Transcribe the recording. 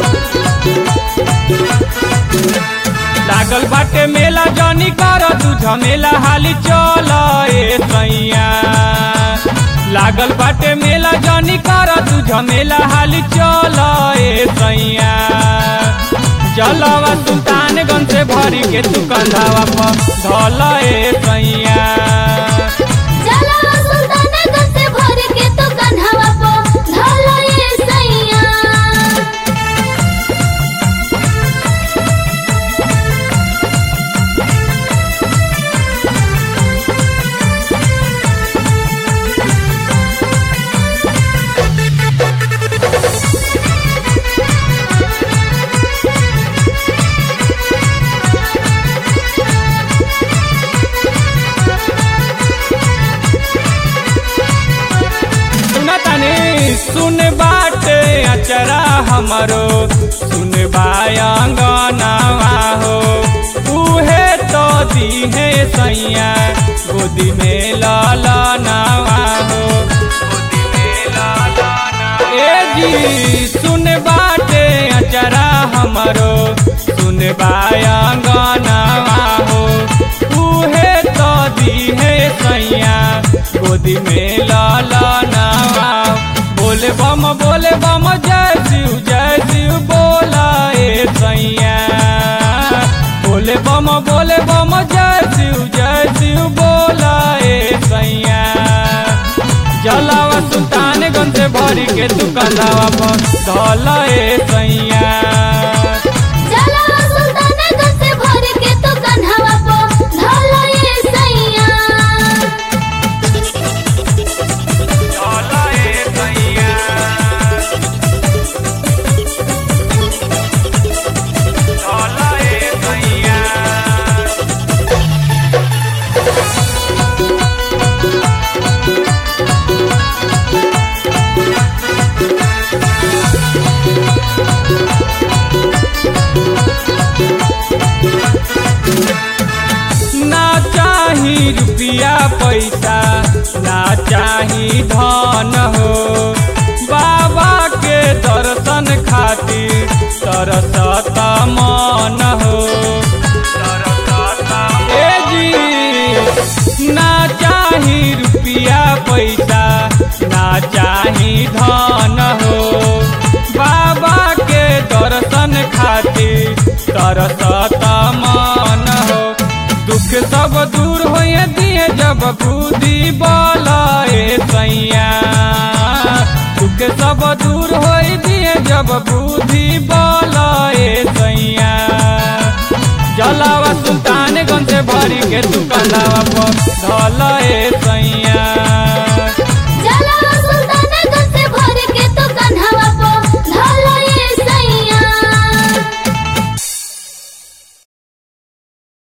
लागल बाटे मेला जानी कर तू झमेला हाली चल ए सैया लागल बाटे मेला जानी कर तू झमेला हाली चल ए सैया जलवा सुल्तानगंज से भरी के तू कंधावा पर धल ए सैया जलवा सुल्तानगंज से भर के तो कन्हवा पो धलो ये सैया सुन तनी सुन बाटे अचरा हमरो सुन बायंगनावा हो उहे तो दीहे सैया गोदी में लाला नावा हो ए जी सुन बाटे अचरा हमरो सुन बायंगनावा हो उहे तो दीहे सैया गोदी में लाला नावा बोले बम बोले बम जय शिव जय शिव बोला ए सैया बोले बम बोले बम जय शिव जय शिव बोला ए सैया जलावा सुल्तानगंज से भरी के तू कंधावा पर धल ए सैया जलवा सुल्तानगंज से भर के तो कन्हवा पो धलो ये सैया धल ए सैया धल ए सैया ना चाही रुपया पैसा ना चाही धन हो बाबा के दर्शन खातिर तरसत मन हो ए जी ना चाही रुपया पैसा ना चाही धन हो बाबा के दर्शन खातिर तरसत मन हो दुख सब दूर होए दिए जब बुद्धि बोलाए सैया दुख सब दूर होए दिए जब बुद्धि बोलाए सैया जलावा सुल्तानगंज से भरी के तू कंधावा पर धल ए सैया